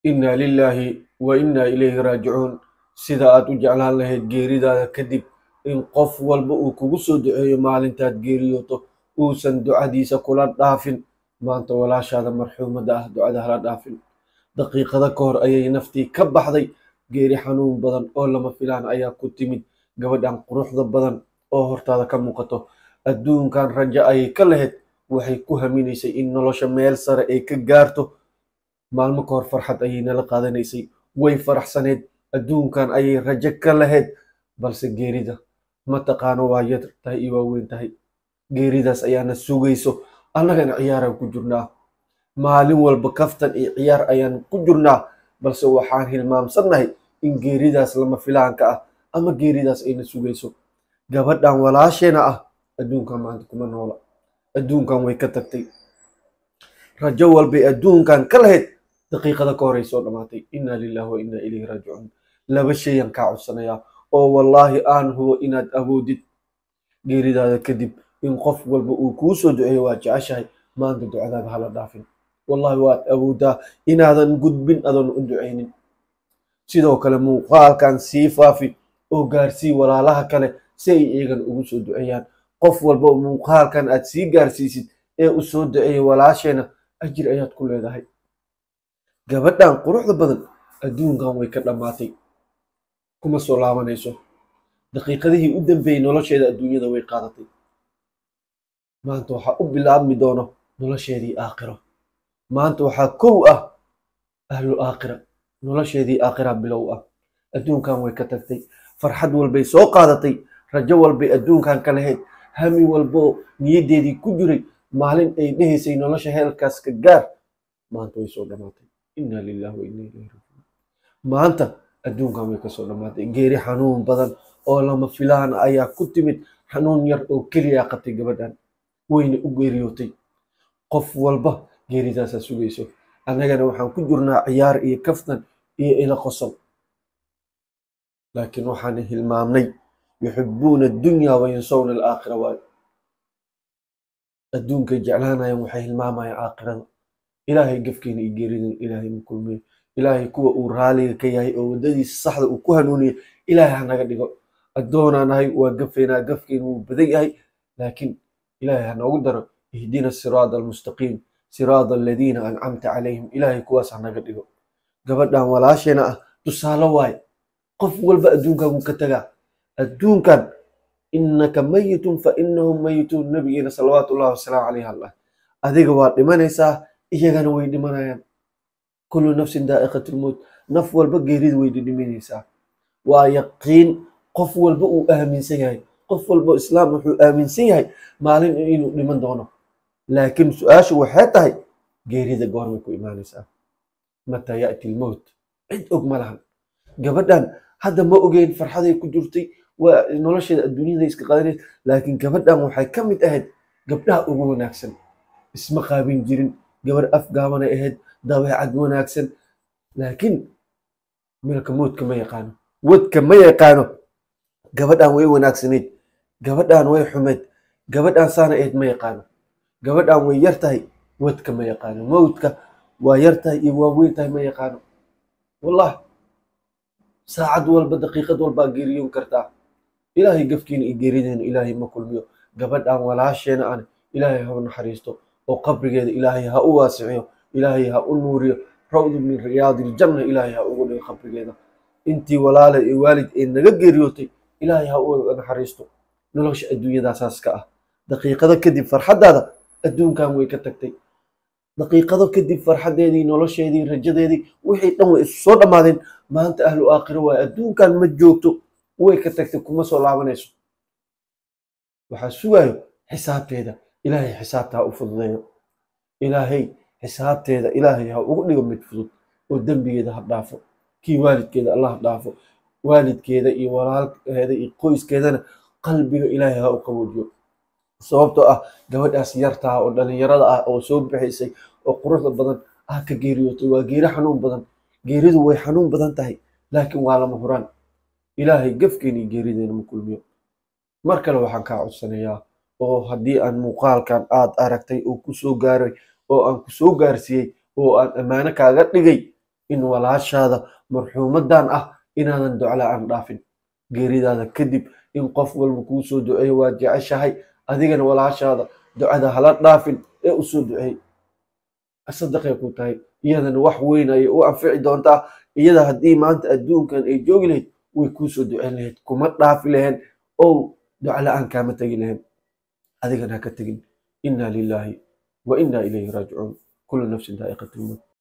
innaa lilaahi wa innaa ilayhi raajicuun sida aad u jeclaan lahayd geeridaada kadib in qof walba uu kugu soo duceeyo maalintaad geeriyooto uusan ducadiisa kula dhaafin maanta walaashaada marxuumadda ah ducada hala dhaafin daqiiqada ka hor ayay naftii ka baxday geeri xanuun badan oo lama filaan ayaa ku timid gabadhan quruxda badan oo hortaada ka muuqato adduunkan rajo ayay ka lahayd waxay ku haminaysay in nolosha meel sare ay ka gaarto maalmo ka hor farxad ayay nala qaadanaysay way faraxsaneed adduunkan ayay rajo ka lahayd balse geerida ma taqaano waa yar tahay iyo waa weyn tahay geeridaas ayaana sugayso annagana ciyaaraan ku jirnaa maalin walba kaftan iyo ciyaar ayaan ku jirnaa balse waxaan hilmaamsannahay in geeridaas lama filaanka ah ama geeridaas ayna sugayso gabadhan walaasheena ah adduunkan maanta kuma noola adduunkan way ka tagtay rajo walbay adduunkan ka lahayd daqiiqada ka horay soo dhammaatay innaa lillahi wa innaa ilayhi raajicuun laba shayaan kaa codsanayaa oo wallaahi aan hubo inaad awoodid geeridaada kadib in qof walba uu kuu soo duceeyo waa jeceshahay maanta ducadaada hala dhaafin wallahi waad awoodaa inaadan gudbin adoon u ducaynin sidoo kale muuqaalkan sii faafi oo gaarsii walaalaha kale si ay iyagana ugu soo duceeyaan qof walba oo muuqaalkan aad sii gaarsiisid ee u soo duceeya walaasheena ajir ayaad ku leedahay gabadhan quruxda badan adduunkan way ka dhammaatay kuma soo laabanayso daqiiqadihii u dambeeyey nolosheeda adduunyada way qaadatay maanta waxaa u bilaabmi doono nolosheedii aakhiro maanta waxaa kow ah ahlu aakhira nolosheedii aakhira bilow ah adduunkan way ka tagtay farxad walbay soo qaadatay rajo walbay adduunkan ka lahayd hami walboo niyaddeedii ku jiray maalin ay dhehaysay nolosha heelkaas ka gaar maanta way soo dhammaatay innaa lillahi wa innaa ilayhi raajicuun maanta adduunkan way kasoo dhammaatay geeri xanuun badan oo lama filaan ayaa ku timid xanuun yar oo keliya qabtay gabadhan wayna u geeriyootay qof walba geeridaasaa sugayso annagana waxaan ku jirnaa ciyaar iyo kaftan iyo ila qosol laakiin waxaan hilmaamnay yuxibuuna addunya wayansawna alaakhira waayo adduunkay jeclaanayaan waxay hilmaamayaan aakhirada ilaahay gafkeena iyo geeridan ilaahay ma kulmiyo ilaahay kuwa uu raaliga ka yahay oo waddadiisa saxda uu ku hanuuniyo ilaahay ha naga dhigo addoonaa nahay waa gafeynaa gafkeena wuu badan yahay laakiin ilaahay ha noogu daro ihdina siraada almustaqiim siraada aladiina ancamta calayhim ilaahay kuwaas ha naga dhigo gabadhan walaasheena ah tusaale waaye qof walba adduunkan wuu ka tagaa adduunkan innaka mayitun fa innahum mayituun nabigeena salawaatu ullahi wasalaamu calayhi allah adiga waa dhimanaysaa iyagana way dhimanayaan kullu nafsin daa'iqatu lmowt naf walba geerida way dhidhiminaysaa waa yaqiin qof walba uu aaminsan yahay qof walba islaam wuxuu aaminsan yahay maalin inuu dhiman doono laakiin su-aashu waxay tahay geerida goormay ku imaanaysaa mataa ya'ti lmowt cid og ma lahan gabadhan hadda ma ogeyn farxaday ku jirtay waa nolosheeda adduunyada iska qadanay laakiin gabadhan waxay ka mid ahayd gabdhaha ugu wanaagsan isma qaabin jirin gabar afgaabanay ahayd dabeecad wanaagsan laakiin milka mowdka ma yaqaano wadka ma yaqaano gabadhan way wanaagsanayd gabadhan way xumeyd gabadhan saana ahayd ma yaqaano gabadhan way yar tahay wadka ma yaqaano mowdka waa yar tahay iyo waa weyn tahay ma yaqaano wallah saacad walba daqiiqad walbaa geeriyoon kartaa ilaahay gafkiina iyo geerideena ilaahay ma kulmiyo gabadhan walaasheena aan ilaahay ha u naxariisto oo qabrigeeda ilaahay ha u waasiciyo ilaahay ha u nuuriyo rawdu min riyaadiljanna ilaahay ha ugu dhigo qabrigeeda intii walaala iyo waalid ee naga geeriyootay ilaahay ha u naxariisto nolosha adduunyadaasaas ka ah daqiiqado kadib farxaddaada adduunkan way ka tagtay daqiiqado kadib farxaddeedii nolosheedii rajadeedii wixii dhan way isu soo dhammaadeen maanta ahlu aakhiro waay adduunkan ma joogto way ka tagtay kuma soo laabanayso waxaa sugaayo xisaabteeda ilaahay xisaabta ha u fududeeyo ilaahay xisaabteeda ilaahay ha ugu dhigo mid fudud oo dembigeeda ha dhaafo kii waalidkeeda allah dhaafo waalidkeeda iyo walaalkeeda iyo qoyskeedana qalbiga ilaahay ha u qaboojiyo sababtoo ah gabadhaas yartaa oo dhalinyarada ah oo soo bixaysay oo quruxda badan ah ka geeriyootay waa geeri xanuun badan geeridu way xanuun badan tahay laakiin waa lama huraan ilaahay gafkeena iyo geerideena ma kulmiyo mar kale waxaan kaa codsanayaa oo haddii aan muuqaalkan aad aragtay oo ku soo gaaray oo aan ku soo gaarsiiyey oo aan ammaano kaaga dhigay in walaashaada marxuumadan ah inaadan duco la-aan dhaafin geeridaada kadib in qof walba kuu soo duceeyo waa jeceshahay adigana walaashaada ducada hala dhaafin ee u soo duceey sadaqay ku tahay iyadana wax weyn ayay u anfici doontaa iyada haddii maanta adduunkan ay joogi lahayd way kuu soo duceyn lahayd kuma dhaafi laheen ow duco la-aan kaama tegi laheen adigana ha ka tegin inna lilaahi wa inna ilayhi raajicuun kullu nafsin daa'iqatu lmawt